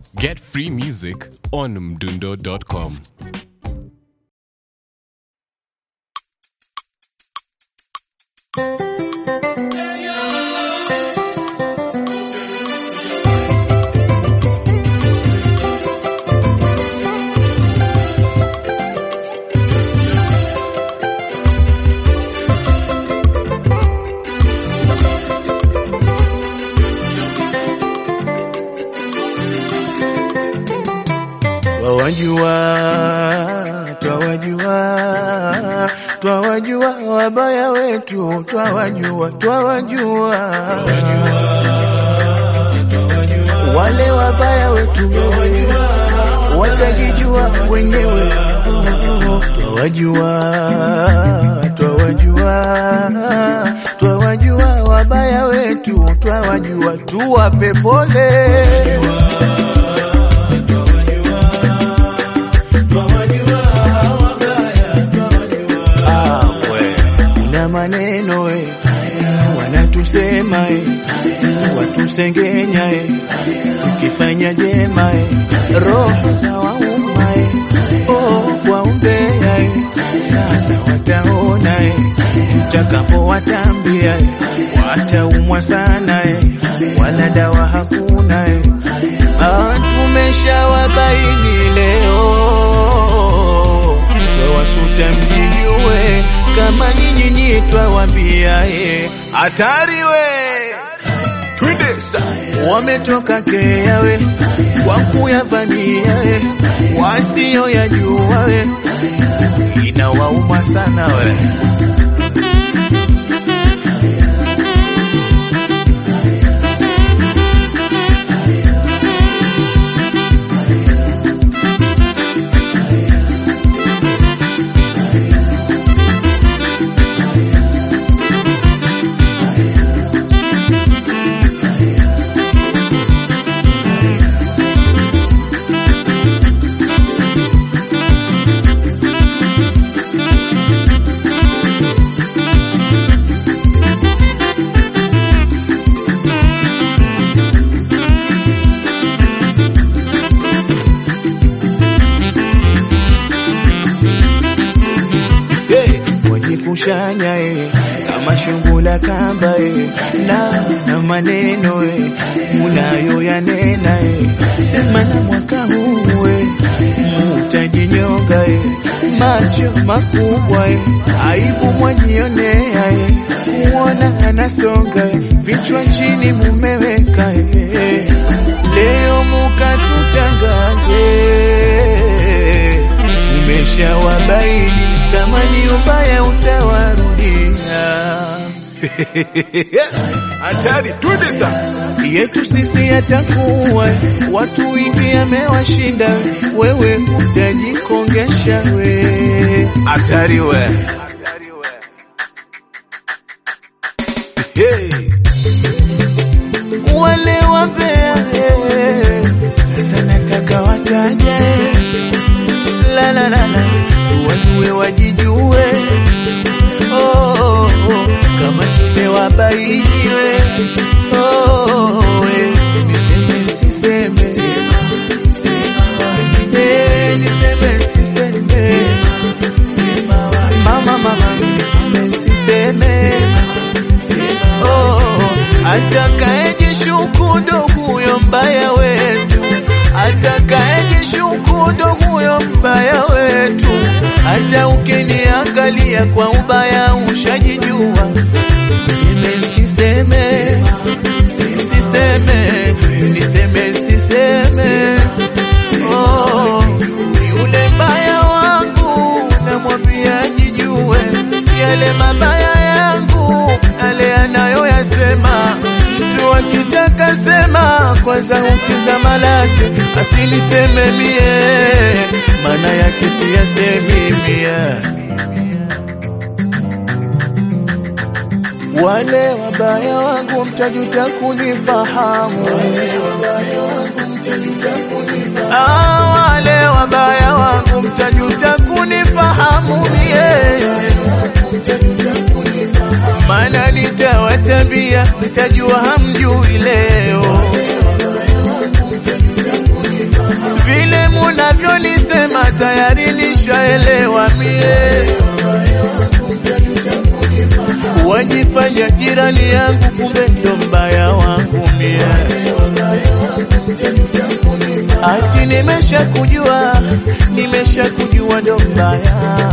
Get free music on mdundo.com. Twawajua, twawajua, twawajua wabaya wetu, twawajua, twawajua wale wabaya wetu, watajijua wenyewe. Twawajua, twawajua, twawajua wabaya wetu, twawajua, tuwape pole. Ah, we. Una maneno eh, wanatusema eh, watusengenya eh, tukifanya jema eh, roho za wauma eh, oh, waombea eh, sasa wataona eh, tutakapowatambia eh, wataumwa sana eh, wala dawa hakuna eh, ah, tumeshawabaini leo wasuta mjijue kama nyinyi nyinyi twawambia ye hatari we twende sa wametoka kea we kwa kuyavamia we wasio yajua we inawauma sana we Hey, wajikushanya eh, kama shungula kamba eh, na na maneno eh, unayoyanena eh, sema na mwaka huu eh, mutajinyonga eh, macho makubwa eh, aibu mwajionea eh, kuona anasonga eh, vichwa chini mumeweka eh, leo mukatutangaze umeshawabaini kama ni ubaya utawarudia. Hatari tudisa yetu sisi yatakuwa watu wingi amewashinda, wewe utajikongesha we. Hatari we. Hey. Wale wapea hey. Sasa nataka wataje la la la la tuwajue wajijue oh, oh, oh. kama tumewabainiwe oh, oh, eh. niseme siseme Eh, niseme siseme mama mama niseme siseme oh, oh. atakaejishuku ndo huyo mbaya wetu atakayejishuku ndo huyo mbaya wetu. Hata ukiniangalia kwa ubaya ushajijua. Niseme siseme, siseme, niseme siseme. Oh, yule mbaya wangu namwambia jijue yale mabaya yangu yale anayoyasema mtu akitaka sema kwanza utizama lake asiniseme mie maana yake siyasemi mie wale wabaya wangu mtajuta kunifahamu Ah, wale wabaya wangu mtajuta kunifahamu mie maana nitawatambia mtajua hamjui leo ya jirani yangu, kumbe ndo mbaya wangu mie. Ati nimesha kujua, nimesha kujua ndo mbaya.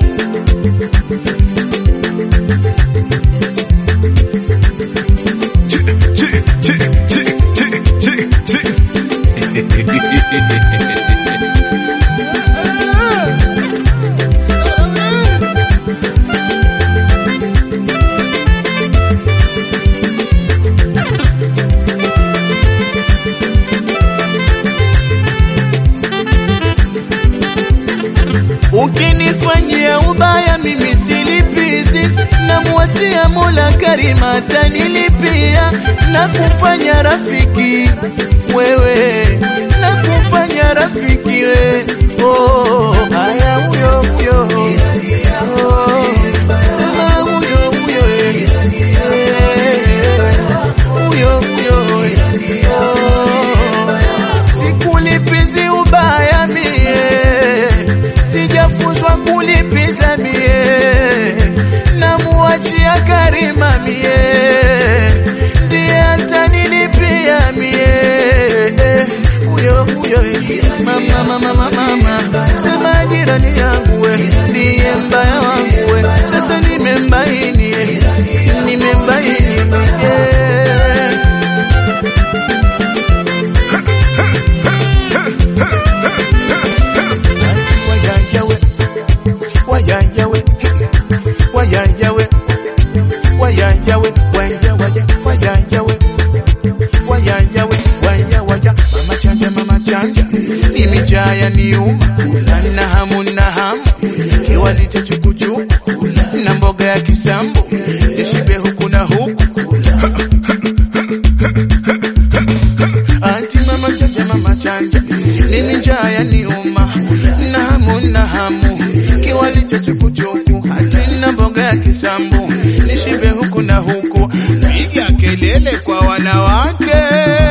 Ukinifanyia ubaya mimi silipizi, namwachia Mola Karima atanilipia na kufanya rafiki wewe, na kufanya rafiki we. Oh, haya huyo huyo Oh, sema huyo huyo eh. Eh, huyo huyo eh. Oh, sikulipizi ubaya mie sijafunzwa kulipiza mie, namuachia Karima mie, ndiye atanilipia mie. Eh, Huyo huyo eh, mama mama mama mama, sema jirani yangu we, ndiye mbaya wangu we, sasa nimembaini eh, nimembaini eh. Wayanyawe, wayanyawe, wayanyawe, wayanyawe, wanya, wanya, wayanyawe, wayanyawe, wanya, wanya. Mama chanja, mama chanja, mimi jaya niuma, na hamu na hamu, kiwali cha chukuchuku na mboga ya kisambu, nishibe huku na huku Anti mama chanja mama chanja, mimi njaya ni uma na hamu na hamu, kiwali cha chukuchuku hati na mboga ya kisambu, nishibe huku na huku, piga kelele kwa wanawake